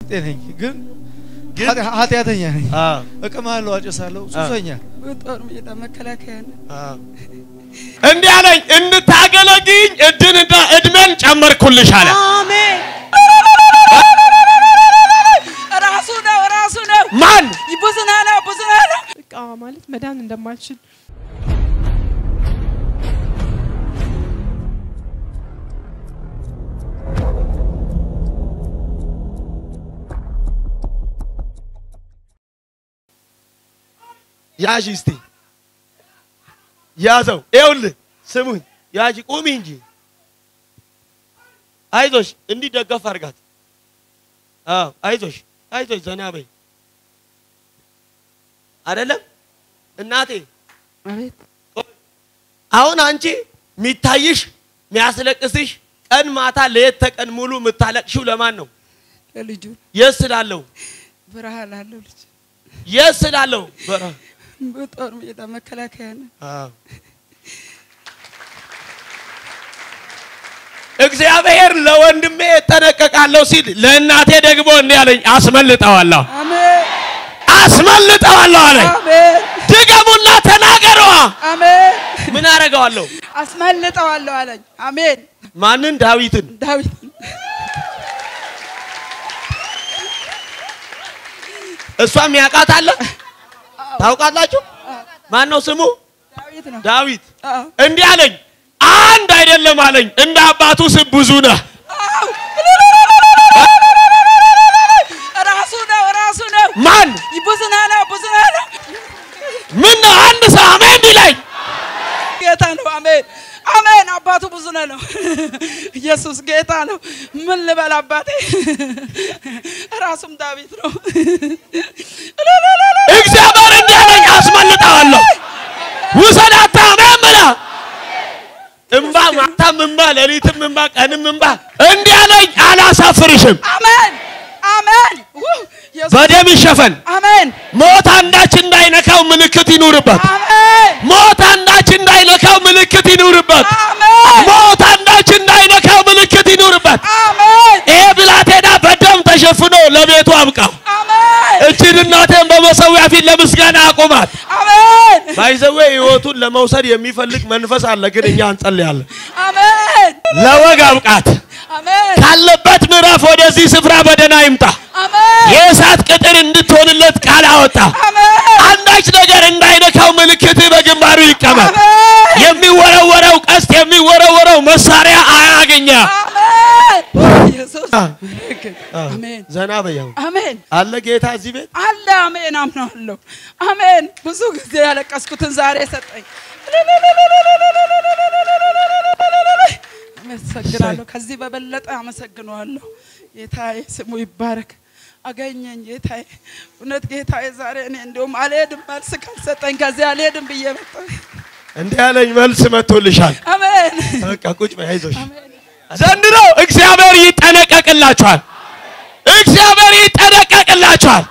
ጤነኝ ግን ግን ኃጢ- ኃጢአተኛ ነኝ። አዎ እቅማለሁ፣ አጨሳለሁ፣ ሱሰኛ ጦር ሜዳ መከላከያ ነው። አዎ እንዲህ አለኝ እንድታገለግኝ እድንና እድሜን ጨመርኩልሽ አለ። አሜን። ራሱ ነው ራሱ ነው። ማን ብዙና ነው ብዙና ነው። በቃ ማለት መዳን እንደማልችል ያዥ እስቲ ያዘው። ይኸውልህ ስሙኝ፣ ያዥ ቁሚ እንጂ አይዞሽ፣ እንዲህ ደገፍ አድርጋት። አዎ አይዞሽ፣ አይዞሽ፣ ዘና በይ። አይደለም እናቴ፣ አቤት አሁን አንቺ የሚታይሽ የሚያስለቅስሽ ቀን ማታ ለየት ተቀን ሙሉ የምታለቅሽው ለማን ነው? ለልጁ የት ስላለው? ብርሃን አለው ልጅ የት ስላለው? በራ በጦር ሜዳ መከላከያ ነው። አዎ እግዚአብሔር ለወንድሜ እጠነቀቃለሁ ሲል ለእናቴ ደግሞ እንዲህ አለኝ፣ አስመልጠዋለሁ አሜን አስመልጠዋለሁ አለኝ። አሜን ድገሙና ተናገሯ። አሜን። ምን አደርገዋለሁ? አስመልጠዋለሁ አለኝ። አሜን ማንን? ዳዊትን። ዳዊት እሷም ያውቃት አለ ታውቃላችሁ? ማን ነው ስሙ? ዳዊት ነው። ዳዊት። አዎ እንዲህ አለኝ፣ አንድ አይደለም አለኝ፣ እንደ አባቱ ስም ብዙ ነህ። አዎ። ራሱ ነው ራሱ ነው። ማን? ብዙና ነው ብዙና ነው። ምን ነው አንድ ሰው አሜን ቢለኝ ጌታ ነው። አሜን አሜን። አባቱ ብዙ ነው ነው። ኢየሱስ ጌታ ነው። ምን ልበል አባቴ? ራሱም ዳዊት ነው። እግዚአብሔር እንዲህ አለኝ፣ አስመልጠዋለሁ። ውሰዳታ አሜን ብላ እምባ ማታም እምባ ሌሊትም እምባ ቀንም እምባ እንዲህ አለኝ፣ አላሳፍርሽም። አሜን አሜን። ውይ፣ ኢየሱስ በደም ይሸፈን። አሜን ሞት አንዳች እንዳይነካው ምልክት ይኑርበት። አሜን ሞት አንዳች እንዳይነካው ምልክት ይኑርበት። አሜን ሞት አንዳች እንዳይነካው ምልክት ይኑርበት። አሜን ይሄ ብላቴና በደም ተሸፍኖ ለቤቱ አብቃው። አሜን እችን እናቴን በመሰዊያ ፊት ለምስጋና አቁማት። አሜን ባይዘዌ ህይወቱን ለመውሰድ የሚፈልግ መንፈስ አለ፣ ግን እኛ እንጸልያለን። አሜን ለወግ አብቃት። አሜን ካለበት ምዕራፍ ወደዚህ ስፍራ በደህና ይምጣ። አሜን የእሳት ቅጥር እንድትሆንለት ቃል አወጣ። አሜን አንዳች ነገር እንዳይነካው ምልክት በግንባሩ ይቀመጥ። አሜን የሚወረወረው ቀስት የሚወረወረው መሳሪያ አያገኛ። አሜን ኢየሱስ አሜን ዘና በያው አሜን አለ ጌታ እዚህ ቤት አለ አሜን አምናለሁ አሜን ብዙ ጊዜ ያለቀስኩትን ዛሬ ሰጠኝ አመሰግናለሁ ከዚህ በበለጠ አመሰግነዋለሁ ጌታዬ ስሙ ይባረክ አገኘኝ ጌታዬ እውነት ጌታዬ ዛሬ እኔ እንዲሁም አልሄድም መልስ ካልሰጠኝ ከዚህ አልሄድም ብዬ መጣሁ እንዲህ ያለኝ መልስ መጥቶልሻል። አሜን በቃ ቁጭ በይ አይዞሽ። አሜን ዘንድሮ እግዚአብሔር ይጠነቀቅላችኋል። እግዚአብሔር ይጠነቀቅላችኋል።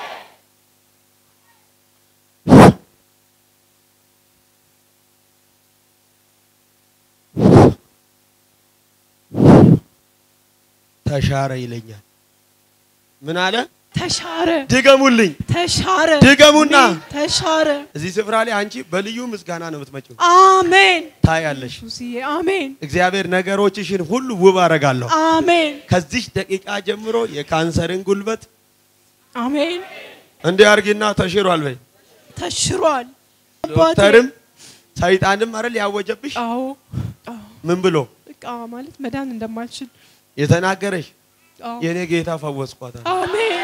ተሻረ ይለኛል። ምን አለ? ተሻረ ድገሙልኝ። ተሻረ ድገሙና ተሻረ እዚህ ስፍራ ላይ አንቺ በልዩ ምስጋና ነው የምትመጪው። አሜን ታያለሽ። ኢየሱስዬ አሜን እግዚአብሔር ነገሮችሽን ሁሉ ውብ አረጋለሁ። አሜን ከዚህ ደቂቃ ጀምሮ የካንሰርን ጉልበት አሜን እንዲህ አርጊና ተሽሯል በይ። ተሽሯል አባቴ ዶክተርም ሰይጣንም አይደል ያወጀብሽ? አዎ አዎ ምን ብሎ በቃ ማለት መዳን እንደማልችል የተናገረሽ? አዎ የኔ ጌታ ፈወስኳታል። አሜን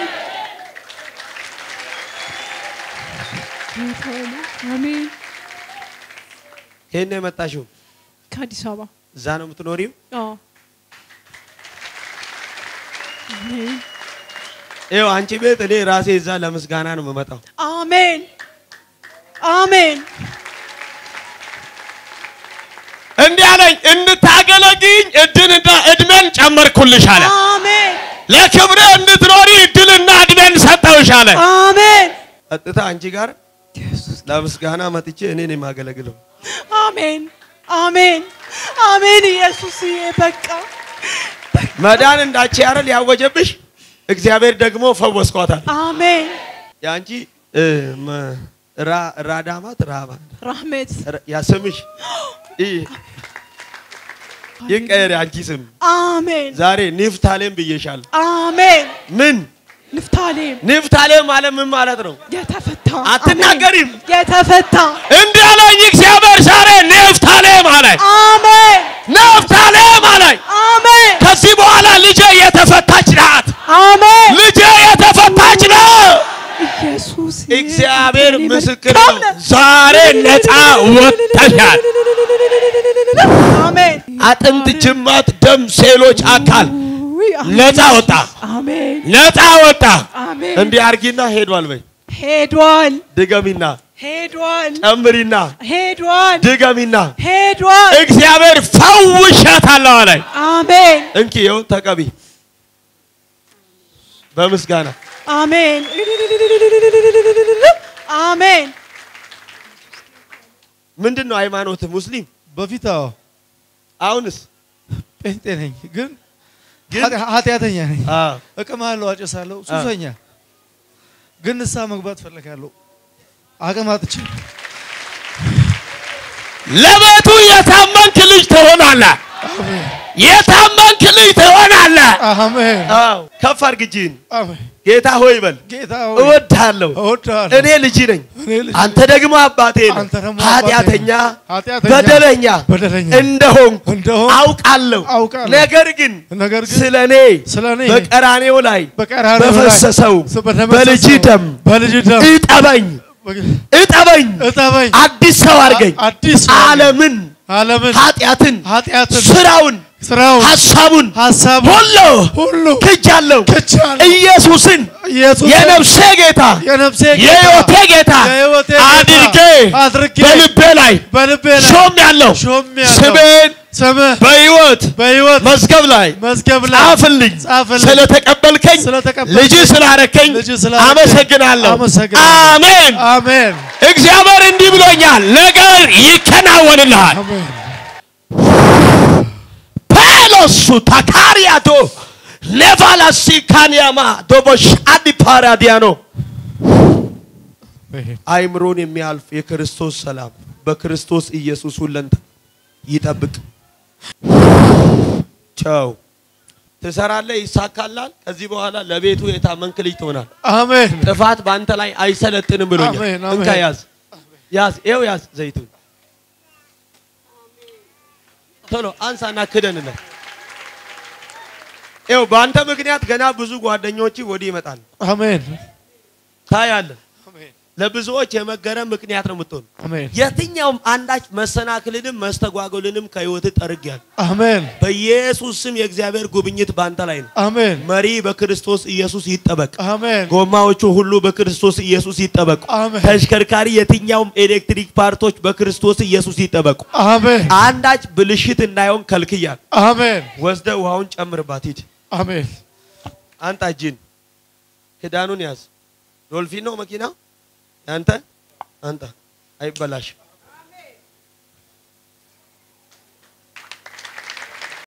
ጌታ ነው። አሜን ከየት ነው የመጣሽው? ከአዲስ አበባ እዛ ነው የምትኖሪው? አዎ አሜን ይኸው አንቺ ቤት እኔ ራሴ እዛ ለምስጋና ነው የምመጣው። አሜን አሜን እንዲህ አለኝ እንድታገለግኝ እድልና እድሜን ጨመርኩልሽ አለ። አሜን ለክብሬ እንድትኖሪ እድልና እድሜን ሰጠውሽ አለ። አሜን ቀጥታ አንቺ ጋር ለምስጋና መጥቼ እኔን የማገለግለው አሜን አሜን አሜን ኢየሱስዬ በቃ መዳን እንዳቺ አይደል ያወጀብሽ? እግዚአብሔር ደግሞ ፈወስኳታል። አሜን። የአንቺ እ፣ መ- ራ- ራዳማት ራባ ራህሜት ራ- ያ ስምሽ ይ- ይቀየር የአንቺ ስም አሜን። ዛሬ ኒፍታሌም ብዬሻለሁ። አሜን። ምን ንፍታሌም ኒፍታሌም ማለት ምን ማለት ነው? የተፈታ አትናገሪም? አሜን። የተፈታ እንዲህ አለኝ እግዚአብሔር ዛሬ ኒፍታሌም አለኝ። አሜን። ኒፍታሌም አለኝ። አሜን። ከዚህ በኋላ ልጄ የተፈታች ናት። አሜን። ልጄ የተፈታች ናት። ኢየሱስ እግዚአብሔር የኔ ምስክር መልካም ነው። ነህ። ዛሬ ነፃ ወጥተሻል። አሜን። አጥንት፣ ጅማት፣ ደም፣ ሴሎች፣ አካል ውይ፣ አሜን። ነፃ ወጣ፣ አሜን። ነፃ ወጣ። አሜን። እንዲህ አርጊና ሄዷል በይ። ሄዷል። ድገሚና ሄዷል። ጨምሪና ሄዷል። ድገሚና ሄዷል። እግዚአብሔር ፈውሻታለሁ አለኝ። አሜን። እንኪ ይኸው ተቀቢ በምስጋና አሜን። አሜን። ምንድን ነው ሃይማኖት? ሙስሊም። በፊት አዎ አሁንስ ጴንጤ ነኝ፣ ግን ግን ኃጢ- ኃጢአተኛ ነኝ። አዎ እቅማለሁ፣ አጨሳለሁ፣ ሱሰኛ ግን ንስሐ መግባት ፈለጋለሁ። አቅም አጥቼ ለቤቱ የታመንክ ልጅ ትሆናለህ። አሜን የታመንክ ልጅ ትሆናለህ። አሜን አዎ ከፍ አድርግ እጅህን። አሜን። ጌታ ሆይ በል ጌታ ሆይ እወድሃለሁ። እወድሃለሁ። እኔ ልጅ ነኝ፣ እኔ ልጅ አንተ ደግሞ አባቴ ነህ። አንተ ደግሞ አባቴ ኃጢአተኛ ነህ። ኃጢአተኛ በደለኛ በደለኛ እንደሆንኩ እንደሆንኩ አውቃለሁ። አውቃለሁ። ነገር ግን ነገር ግን ስለ እኔ ስለ እኔ በቀራኔው ላይ በቀራንዮ ላይ በፈሰሰው በደመሰሰው በልጅ ደም በልጅ ደም እጠበኝ እጠበኝ፣ እጠበኝ፣ አዲስ ሰው አድርገኝ። አዲስ ሰው አድርገኝ። ዓለምን ዓለምን ኃጢአትን ኃጢአትን ስራውን ስራውን ሀሳቡን ሀሳቡን ሁሉ ሁሉ ክጃለሁ። ክጃለሁ። ኢየሱስን ኢየሱስ የነፍሴ ጌታ የነፍሴ የሕይወቴ ጌታ የሕይወቴ ጌታ አድርጌ አድርጌ በልቤ ላይ በልቤ ላይ ሾም ያለው ሾሜአለሁ። ስሜን ስምህ በሕይወት በሕይወት መዝገብ ላይ መዝገብ ላይ ጻፍልኝ። ጻፍልኝ። ስለተቀበልከኝ ስለተቀበልከኝ፣ ልጅ ስላረከኝ ልጅ ስላረከኝ አመሰግናለሁ። አመሰግናለሁ። አሜን። አሜን እግዚአብሔር እንዲህ ብሎኛል፣ ነገር ይከናወንልሃል። አሜን ፔሎሱ ታካሪያቶ ኔቫላሲ ካንያማ ዶቦሽ አዲ ፓራዲያኖ አይምሮን የሚያልፍ የክርስቶስ ሰላም በክርስቶስ ኢየሱስ ሁለንተ ይጠብቅ። ቸው ትሰራለህ፣ ይሳካላል። ከዚህ በኋላ ለቤቱ የታመንክ ልጅ ትሆናል። አሜን ጥፋት በአንተ ላይ አይሰለጥንም ብሎኛል። አሜን፣ አሜን። እንካ ያዝ ያዝ፣ ይኸው ያዝ ዘይቱን ቶሎ አንሳና ክደንለት። ይኸው በአንተ ምክንያት ገና ብዙ ጓደኞች ወዲህ ይመጣል። አሜን ታያለህ። ለብዙዎች የመገረም ምክንያት ነው የምትሆን። አሜን የትኛውም አንዳች መሰናክልንም መስተጓጎልንም ከህይወት ጠርጊያለሁ። አሜን በኢየሱስ ስም የእግዚአብሔር ጉብኝት በአንተ ላይ ነው። አሜን መሪ በክርስቶስ ኢየሱስ ይጠበቅ። አሜን ጎማዎቹ ሁሉ በክርስቶስ ኢየሱስ ይጠበቁ። አሜን። ተሽከርካሪ የትኛውም ኤሌክትሪክ ፓርቶች በክርስቶስ ኢየሱስ ይጠበቁ። አሜን አንዳች ብልሽት እንዳይሆን ከልክያል። አሜን ወስደ ውሃውን ጨምርባት። ሂድ አሜን አንጣ እጅን ክዳኑን ያዝ። ዶልፊን ነው መኪና ያንተ አንተ አይበላሽ